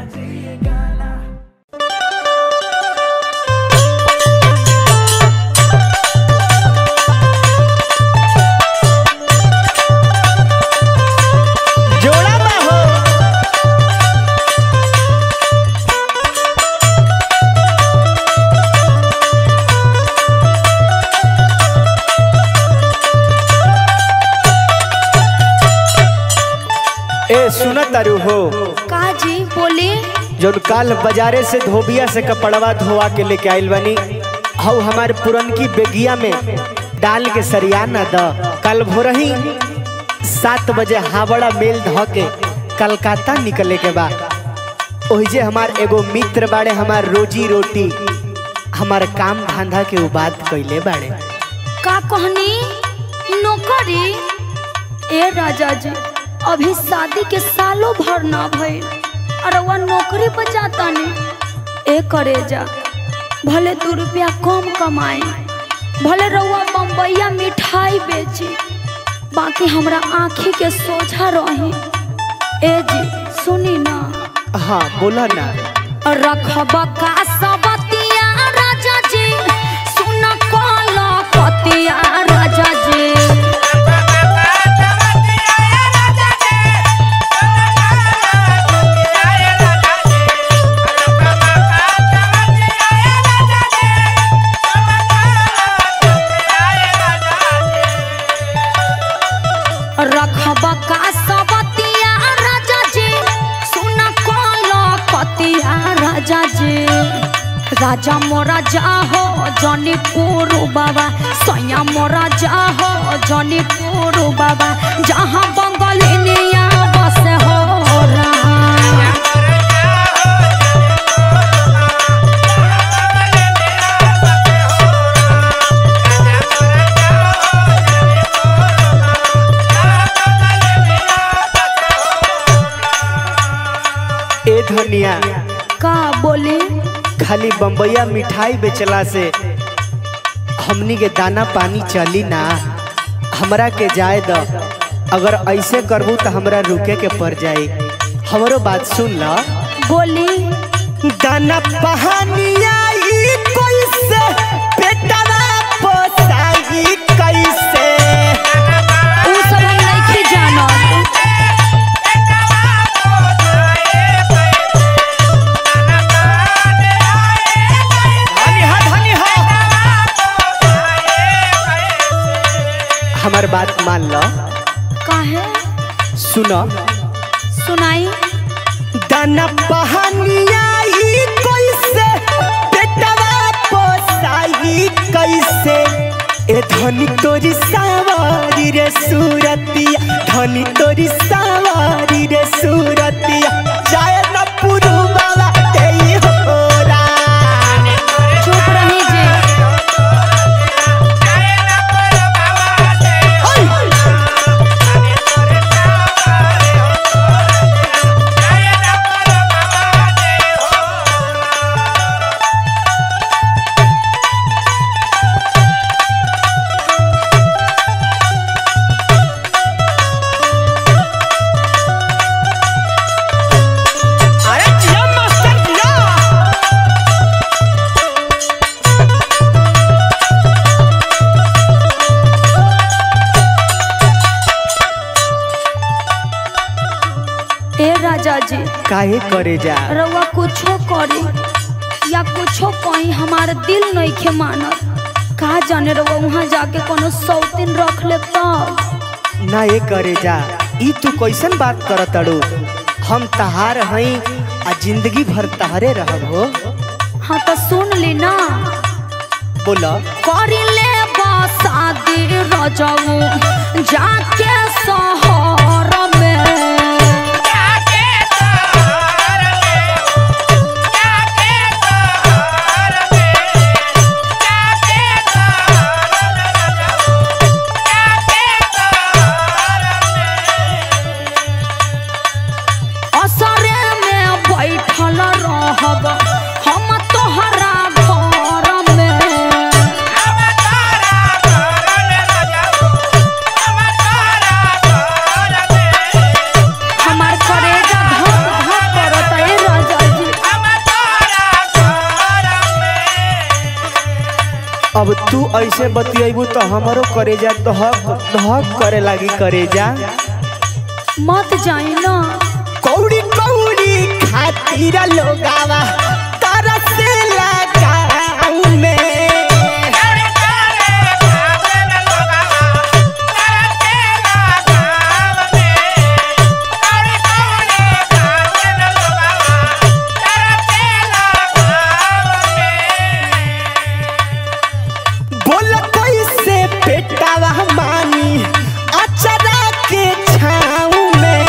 जोड़ा बा हो ए सुनत तारू हो का जी बोली जौन काल बाजारे से धोबिया से कपड़वा धोवा के लेके आइल बनी हौ हमारे पुरनकी बेगिया में डाल के सरिया न द कल भोरही सात बजे हावड़ा मेल ध के कलकत्ता निकले के बा ओहिजे हमार एगो मित्र बाड़े हमार रोजी रोटी हमार काम धंधा के उ बात कैले बाड़े का कहनी नौकरी ए राजा जी अभी शादी के सालों भर ना भइल और वह नौकरी पर जाता नहीं ए करे जा भले दू रुपया कम कमाए भले रउआ बम्बैया मिठाई बेची बाकी हमरा आँखी के सोझा रही ए जी सुनी ना हाँ बोला ना रखब का सबतिया राजा जी सुन कल पतिया राजा जी रखब का सबतिया राजा जी सुन कल पतिया राजा जी राजा मोरा जाहो जनीपुर बाबा सैया मोरा जाहो जनीपुर बाबा जहाँ बंगलिनिया बस हो रहा ए धनिया का बोली खाली बम्बैया मिठाई बेचला से हमनी के दाना पानी चली ना हमरा के जाए द अगर ऐसे करबू तो हमरा रुके के पड़ जाई हमरो बात सुन ल बोली दाना पहानिया ई कैसे पेटवा पोसाई कैसे उ सब हम नहीं जानत धनी हा धनी हा हमार बात मान ल काहे सुन सुनाई दाना पहानिया ई कैसे पेटवा पोसाई कैसे ए धनी तोरी सावारी रे सूरतिया धनी तोरी सावारी रे सूरतिया जाय न पुरु बाबा तेई होरा चुप रही जे अरे जिया मास्टर जिया ए राजा जी काहे करे जा रउआ कुछो करी या कुछो कहीं हमार दिल नहीं खे मानत का जाने रउआ वहाँ जाके कोनो सौतीन रख ले तब ना ये करे जा ई तू कैसन बात करत अड़ू हम तहार हई आ जिंदगी भर तहरे रहब हो हाँ तो सुन ली ना बोला करी ले शादी रजऊ जाके शहर में असरे में बैठल रहब हम तोहरा घर में Thank you. अब तू ऐसे बतियबू तो हमारो करेजा दहक दहक करे लागी करेजा मत जाई ना कौड़ी कौड़ी खातिर लोगावा तरसेला गाँव में बोल कैसे पेटावा मानी अचरा के छाँव में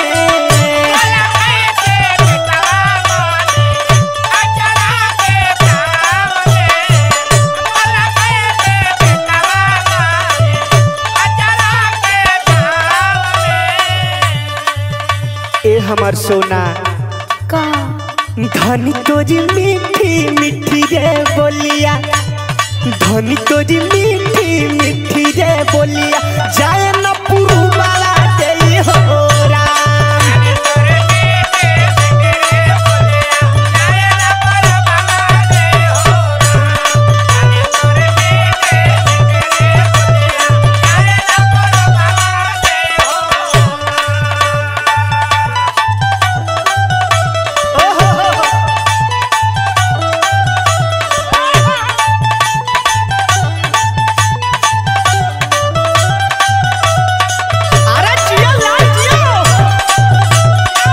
ए हमर सोना का धनी तोरी मीठी मीठी रे बोलिया धनी तोरी मीठी मीठी रे बोलिया जाए न पुरुवाला दे हो राम अरे जियो लाल जियो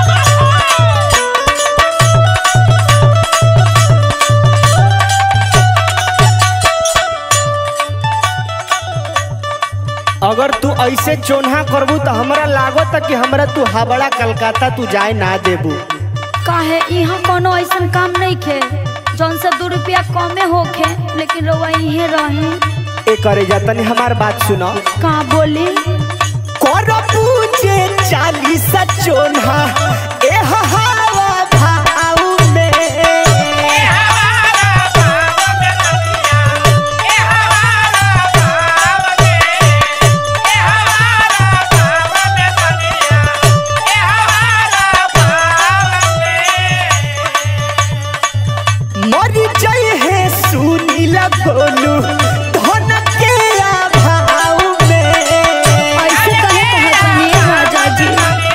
अगर तू ऐसे चोन्हा करबू तो हमरा लागत कि हमरा तू हावड़ा कलकत्ता तू जाए ना देबू काहे यहाँ कोनो ऐसन काम नहीं खे जौन से दो रुपया कमे होखे लेकिन रउआ इहे रही ए करे जा तनी हमार बात सुनो का बोली करबू जे चालीस चोन्हा ए हवा भाव में मर जाए है सुनील गोलू धन के अभाव में ऐसे कहे कहतनी राजा जी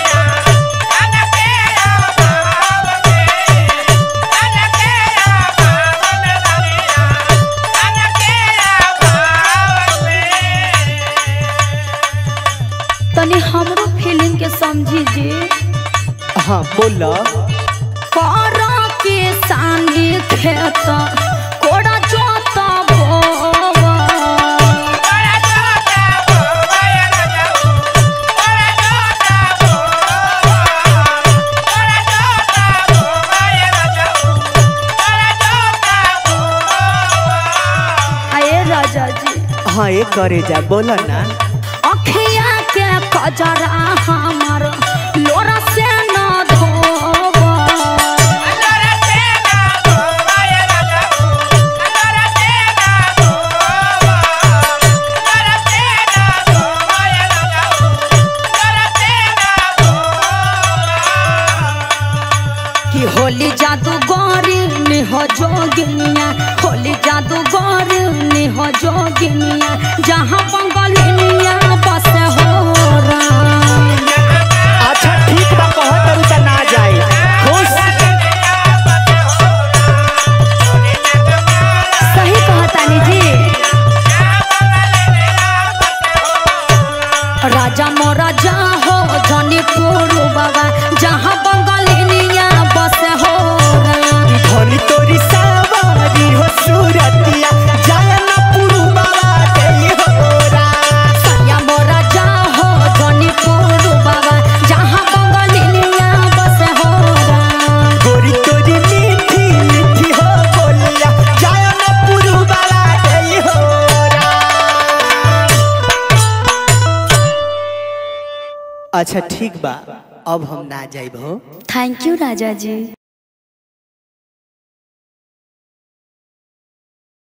तनी हमरो फीलिंग के समझी जी हाँ बोला करा के सानी खेत कोड़ा जोता बोवा आए राजा जी हाँ ये करे जा बोला ना अखिया के कजरा हमर लोरा से न धोवा कि होली जादू गौरी निह जोगिनिया होली जादू गौरी निह जोगिनिया जहाँ पंगलिनिया बस हो राम अच्छा ठीक बा कहत तरू त ना जाए खुश सही कहतानी जी राजा मोराजा हो जनीपुर बाबा जहाँ बंगालिनिया बस हो राम धनी तोरी सावारी हो सूरतिया जाया ना पुरु बाबा दे हो राम सैया मोराजा हो जनीपुर बाबा जहाँ बंगालिनिया बस हो राम गोरी तोरी मीठी मीठी हो बोलिया जाया ना पुरु बाबा दे हो राम अच्छा ठीक बा अब हम ना जाइब हो थैंक यू राजा जी